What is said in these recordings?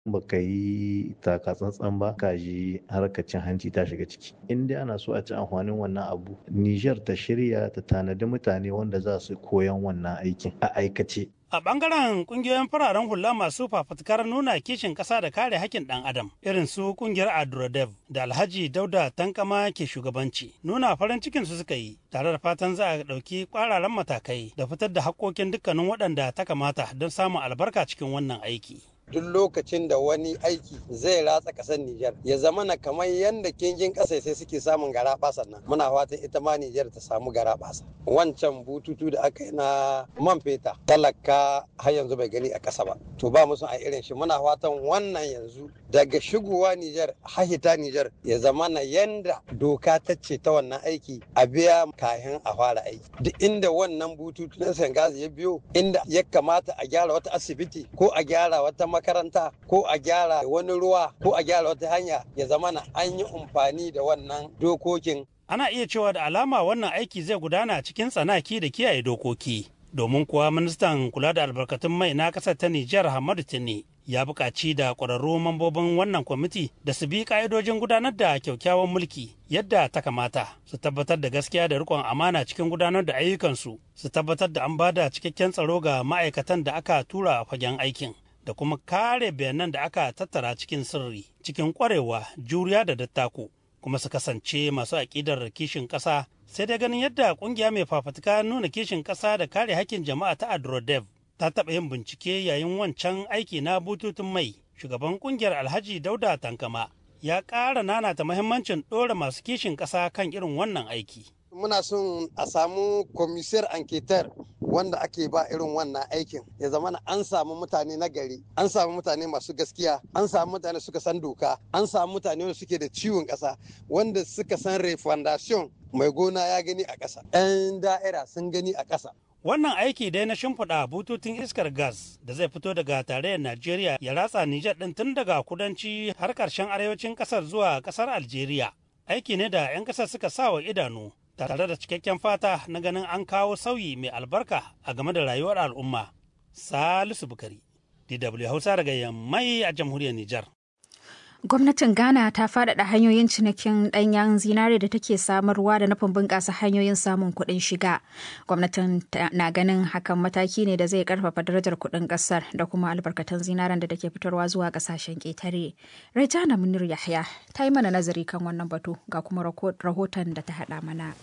baka yi taka tsantsan ba ka ji harkar cin hanci ta shiga ciki in dai ana so a ci amfanin wannan abu Niger ta shirya ta tanadi mutane wanda za su koyan wannan aikin a aikace A ɓangaren ƙungiyoyin fararen hula masu fafutukar nuna kishin ƙasa da kare haƙƙin ɗan adam irin su ƙungiyar Adrodev da Alhaji Dauda Tankama ke shugabanci nuna farin cikin su suka yi tare da fatan za a ɗauki ƙwararan matakai da fitar da haƙƙoƙin dukkanin waɗanda ta kamata don samun albarka cikin wannan aiki. duk lokacin da wani aiki zai ratsa kasar Nijar ya zama na kamar yadda kingin ƙasa sai suke samun gara nan muna fatan ita ma Nijar ta samu gara wancan bututu da aka yi na man feta talaka har yanzu bai gani a ƙasa ba to ba mu son a irin shi muna fatan wannan yanzu daga shigowa Nijar hahita Nijar ya zama na yanda doka ta ce ta wannan aiki a biya kayan a fara aiki duk inda wannan bututu na Sengazi ya biyo inda ya kamata a gyara wata asibiti ko a gyara wata makaranta ko a gyara wani ruwa ko a gyara wata hanya ya zama na an yi amfani da wannan dokokin. Ana iya cewa da alama wannan aiki zai gudana cikin tsanaki da kiyaye dokoki. Domin kuwa ministan kula da albarkatun mai na ƙasar ta Nijar Hamadu Tini ya buƙaci da ƙwararru mambobin wannan kwamiti da su bi ƙa'idojin gudanar da kyaukyawan mulki yadda ta kamata su tabbatar da gaskiya da riƙon amana cikin gudanar da ayyukansu su tabbatar da an ba da cikakken tsaro ga ma'aikatan da aka tura a fagen aikin. da kuma kare bayanan da aka tattara cikin sirri cikin kwarewa juriya da dattako kuma su kasance masu aƙidar kishin ƙasa sai dai ganin yadda ƙungiya mai fafutuka nuna kishin ƙasa da kare hakkin jama'a ta adrodev ta taɓa yin bincike yayin wancan aiki na bututun mai shugaban ƙungiyar alhaji dauda tankama ya ƙara nanata muhimmancin ɗora masu kishin ƙasa kan irin wannan aiki muna son a samu komisiyar anketar wanda ake ba irin wannan aikin ya zama an samu mutane na gari an samu mutane masu gaskiya an samu mutane suka san doka an samu mutane wanda suke da ciwon ƙasa wanda suka san refundation mai gona ya gani a ƙasa 'yan da'ira sun gani a ƙasa Wannan aiki dai na shimfiɗa bututun iskar gas da zai fito daga tarayyar Najeriya ya ratsa Nijar ɗin tun daga kudanci har ƙarshen arewacin ƙasar zuwa ƙasar Algeria. Aiki ne da 'yan ƙasar suka sa wa idanu tare da cikakken fata na ganin an kawo sauyi mai albarka a game da rayuwar al'umma. Salisu Bukari, DW Hausa daga Yammai a jamhuriyar Nijar. Gwamnatin Ghana ta faɗaɗa hanyoyin cinikin ɗanyen zinare da take samarwa da nufin bunƙasa hanyoyin samun kuɗin shiga. Gwamnatin na ganin hakan mataki ne da zai ƙarfafa darajar kuɗin ƙasar da kuma albarkatun zinaren da take fitarwa zuwa ƙasashen ƙetare. Rejana Munir Yahya ta yi mana nazari kan wannan batu ga kuma rahoton da ta haɗa mana.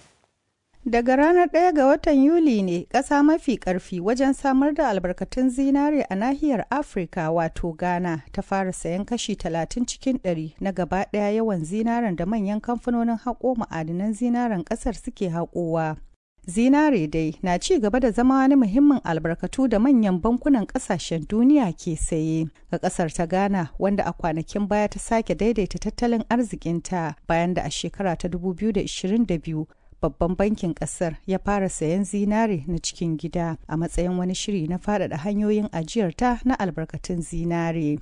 Daga ranar 1 ga watan Yuli ne ƙasa mafi ƙarfi wajen samar da albarkatun zinare a nahiyar Afirka wato Ghana ta fara sayan kashi 30 cikin 100 na gaba ɗaya yawan zinaren da manyan kamfanonin haƙo ma'adinan zinaren ƙasar suke haƙowa. Zinare dai na ci gaba da zama wani muhimmin albarkatu da manyan bankunan ƙasashen duniya ke saye ga ƙasar ta Ghana wanda a kwanakin baya ta sake daidaita tattalin arzikinta bayan da a shekara ta 2022 babban bankin kasar ya fara sayan zinare na cikin gida a matsayin wani shiri na faɗaɗa hanyoyin ajiyarta na albarkatun zinare.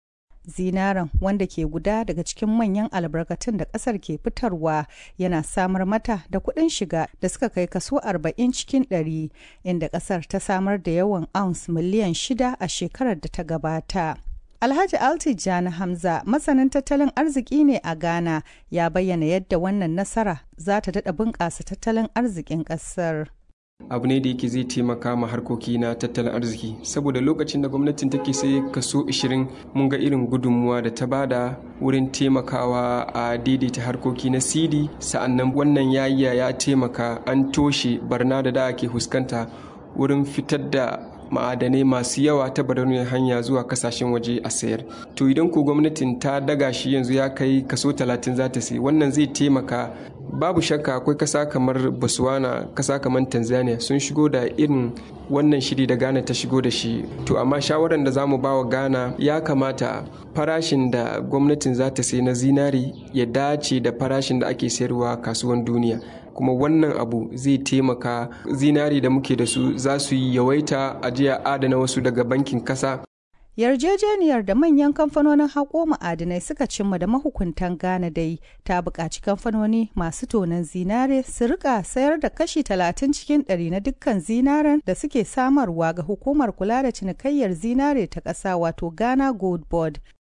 Zinaren wanda ke guda daga cikin manyan albarkatun da ƙasar ke fitarwa yana samar mata da kuɗin shiga da suka kai kaso 40 cikin 100 inda ƙasar ta samar da yawan ounce miliyan shida a shekarar da ta gabata. Alhaji Altijani Hamza masanin tattalin arziki ne a Ghana ya bayyana yadda wannan nasara za ta daɗa bunƙasa tattalin arzikin ƙasar. abu ne da yake zai taimaka ma harkoki na tattalin arziki saboda lokacin da gwamnatin take sai kaso 20 mun ga irin gudunmuwa da ta bada wurin taimakawa a daidaita harkoki na sidi sa'annan wannan yayi ya taimaka an toshe barna da da ake fuskanta wurin fitar da ma'adanai masu yawa ta barauniyar hanya zuwa kasashen waje a sayar to idan ko gwamnatin ta daga shi yanzu ya kai kaso 30 za ta sai wannan zai taimaka babu shakka akwai kasa kamar botswana kasa kamar tanzania sun shigo da irin wannan shiri da ghana ta shigo da shi to amma shawarar da za mu ba wa ghana ya kamata farashin da gwamnatin za ta sai na zinari ya dace da farashin da ake sayarwa kasuwan duniya kuma wannan abu zai taimaka zinari da muke da su za su yi yawaita ajiya adana wasu daga bankin kasa yarjejeniyar da manyan kamfanonin haƙo ma'adinai suka cimma da mahukuntan ghana dai ta buƙaci kamfanoni masu tonon zinare su rika sayar da kashi 30 cikin 100 na dukkan zinaren da suke samarwa ga hukumar kula da cinikayyar zinare ta ƙasa wato ghana gold board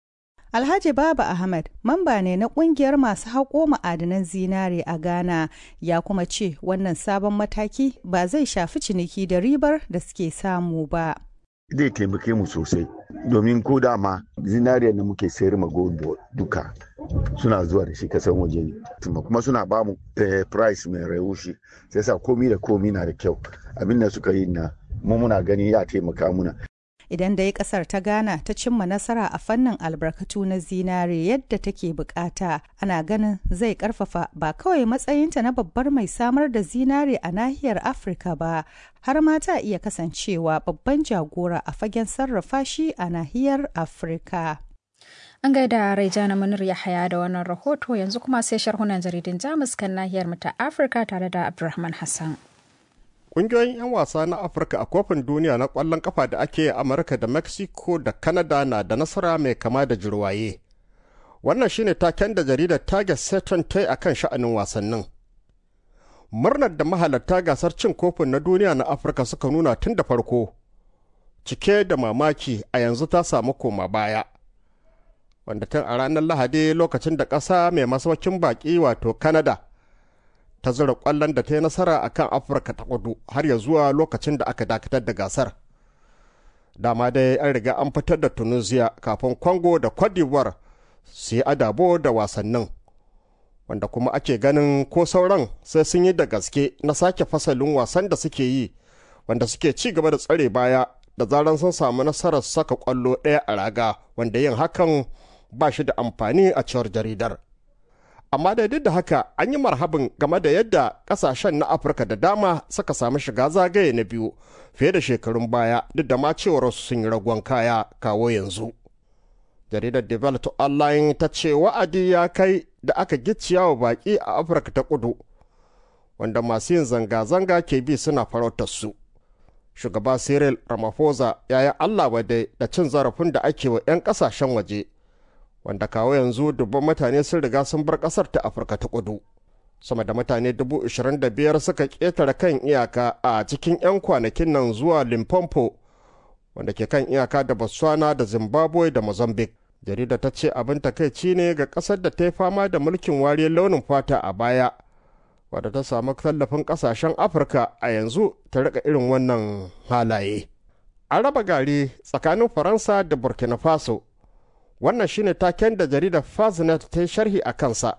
Alhaji Baba Ahmad, mamba ne na kungiyar masu haƙo ma'adanan zinare a Ghana, ya kuma ce wannan sabon mataki ba zai shafi ciniki da ribar da suke samu ba. Zai taimake mu sosai, domin ko dama zinariyar da muke sayar ma gold duka suna zuwa da shi kasan waje ne. Kuma suna ba mu price mai rayushi, sai sa komi da komi na da kyau. Abin da suka yi na mu muna gani ya taimaka muna. idan dai kasar ta ghana ta cimma nasara a fannin albarkatu na zinare yadda take bukata ana ganin zai karfafa ba kawai matsayinta na babbar mai samar da zinare a nahiyar afirka ba har ma ta iya kasancewa babban jagora a fagen sarrafa shi a nahiyar afirka An gaida Raijana Munir Yahaya da wannan rahoto yanzu kuma sai sharhunan jaridun Jamus kan nahiyar mu ta Afirka tare da Abdulrahman Hassan. Ƙungiyoyin 'yan wasa na Afirka a kofin duniya na ƙwallon kafa da ake a Amurka da Mexico da Canada na da nasara mai kama da jirwaye. Wannan shine taken da jaridar Target Saturn ta yi a kan sha'anin wasannin. Murnar da mahalarta gasar cin kofin na duniya na Afirka suka nuna tun da farko, cike da mamaki a yanzu ta samu koma baya. Wanda tun a ranar Lahadi lokacin da ƙasa mai masaukin baƙi wato Canada. ta zura kwallon da ta yi nasara a kan afirka ta kudu har ya zuwa lokacin da aka dakatar da gasar dama dai an riga an fitar da tunisia kafin congo da cote d'ivoire su yi adabo da wasannin wanda kuma ake ganin ko sauran sai sun yi da gaske na sake fasalin wasan da suke yi wanda suke ci gaba da tsare baya da zaran sun samu nasarar saka kwallo ɗaya a raga wanda yin hakan ba shi da amfani a cewar jaridar. amma da duk da haka an yi marhabin game da yadda kasashen na afirka da dama suka samu shiga zagaye na biyu fiye da shekarun baya duk da ma cewar sun yi ragon kaya kawo yanzu jaridar develop online ta ce wa'adi ya kai da aka gicciya wa baki a afirka ta kudu wanda masu yin zanga-zanga ke bi suna farautar su shugaba cyril ramaphosa ya yi allah wadai da cin zarafin da ake wa 'yan kasashen waje wanda kawo yanzu dubban mutane sun riga sun bar kasar ta afirka ta kudu sama da mutane dubu ishirin da biyar suka ƙetare kan iyaka a cikin 'yan kwanakin nan zuwa limpopo wanda ke kan iyaka da botswana da zimbabwe da mozambique jarida ta ce abin takaici ne ga ƙasar da ta yi fama da mulkin wariyar launin fata a baya wadda ta samu tallafin ƙasashen afirka a yanzu ta rika irin wannan halaye an raba gari tsakanin faransa da burkina faso wannan shine taken da jaridar faznet ta yi sharhi a kansa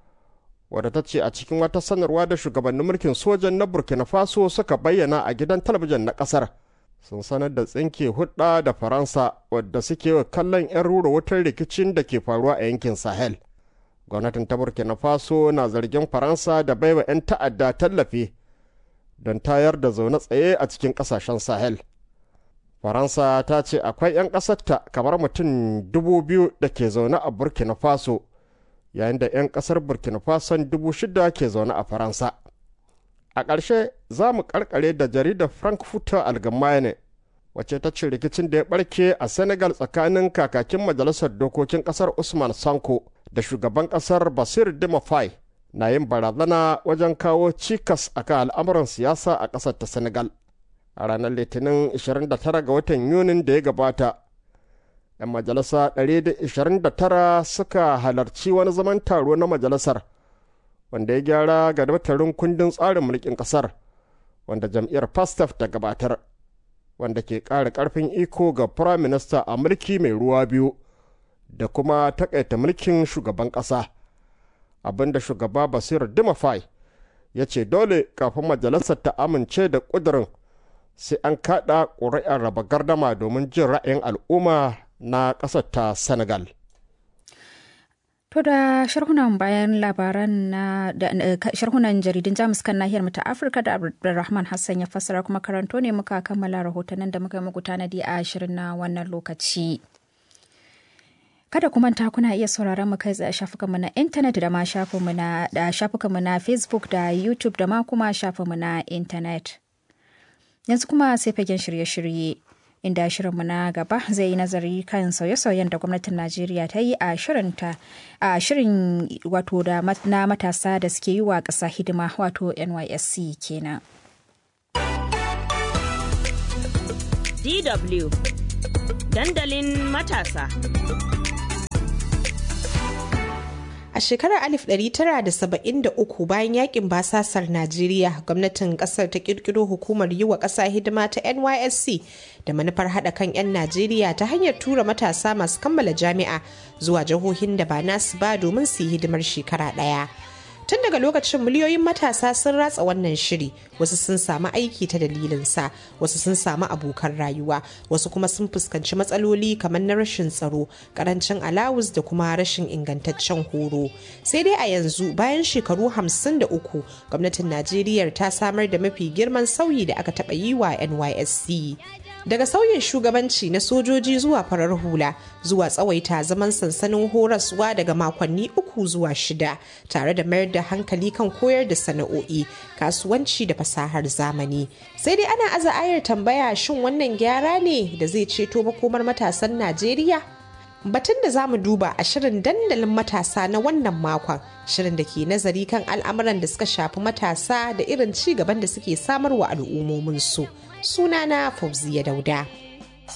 wadda ta ce a cikin wata sanarwa da shugabannin mulkin sojan na burkina faso suka bayyana a gidan talabijin na kasar sun sanar da tsinke hudda da faransa wadda suke kallon 'yan rura wutar rikicin da ke faruwa a yankin sahel gwamnatin ta burkina faso na zargin faransa da baiwa 'yan ta'adda tallafi don tayar da zaune tsaye a cikin kasashen sahel faransa ta ce akwai 'yan ƙasarta kamar mutum dubu biyu da ke zaune a burkina faso yayin da 'yan ƙasar burkina faso dubu shida ke zaune a faransa a ƙarshe za mu ƙarƙare da jaridar frankfurter allgemeine wacce ta ce rikicin da ya ɓarke a senegal tsakanin kakakin majalisar dokokin ƙasar usman sanko da shugaban ƙasar basir dimafai na yin barazana wajen kawo cikas akan al'amuran siyasa a ƙasar ta senegal a ranar litinin 29 ga watan yunin da ya gabata 'yan majalisa 129 suka halarci wani zaman taro na majalisar wanda ya gyara ga daftarin kundin tsarin mulkin kasar wanda jam'iyyar pastaf ta gabatar wanda ke ƙara ƙarfin iko ga prime minister a mulki mai ruwa biyu da kuma takaita mulkin shugaban ƙasa abinda shugaba basir dimafai ya ce dole kafin majalisar ta amince da ƙudurin sai an kaɗa ƙuri'ar raba gardama domin jin ra'ayin al'umma na ƙasar ta senegal To da sharhunan bayan labaran na da sharhunan jaridun Jamus kan nahiyar mu ta Afirka da Abdulrahman Hassan ya fassara kuma karanto ne muka kammala rahotannin da muka yi muku tanadi a shirin na wannan lokaci. Kada ku manta kuna iya sauraron mu kai tsaye shafukanmu na intanet da ma shafinmu na da shafukanmu na Facebook da YouTube da ma kuma shafinmu na intanet. Yanzu kuma sai fagen shirye-shirye. inda shirinmu na gaba zai yi nazari kan sauye-sauyen da gwamnatin najeriya ta yi a shirinta a shirin wato da na matasa da suke yi wa ƙasa hidima wato nysc kenan dw dandalin matasa A shekarar 1973 bayan yakin basasar Najeriya, gwamnatin kasar ta kirkiro hukumar yi wa ƙasa hidima ta NYSC da manufar haɗa kan 'yan Najeriya ta hanyar tura matasa masu kammala jami'a zuwa jihohin da ba nasu ba domin su yi hidimar shekara ɗaya. tun daga lokacin miliyoyin matasa sun ratsa wannan shiri wasu sun samu aiki ta dalilinsa wasu sun samu abokan rayuwa wasu kuma sun fuskanci matsaloli kamar na rashin tsaro karancin alawus da kuma rashin ingantaccen horo sai dai a yanzu bayan shekaru 53 gwamnatin najeriya ta samar da mafi girman sauyi da aka taɓa yi wa nysc daga sauyin shugabanci na sojoji zuwa farar hula zuwa tsawaita zaman sansanin horaswa daga makonni uku zuwa shida tare da mayar da hankali kan koyar da sana'o'i kasuwanci da fasahar zamani sai dai ana aza ayar tambaya shin wannan gyara ne da zai ceto makomar matasan najeriya batun da za mu duba a shirin dandalin matasa na wannan makon shirin da ke nazari kan al'amuran da suka shafi matasa da irin ci gaban da suke samarwa al'ummominsu sunana fauziya dauda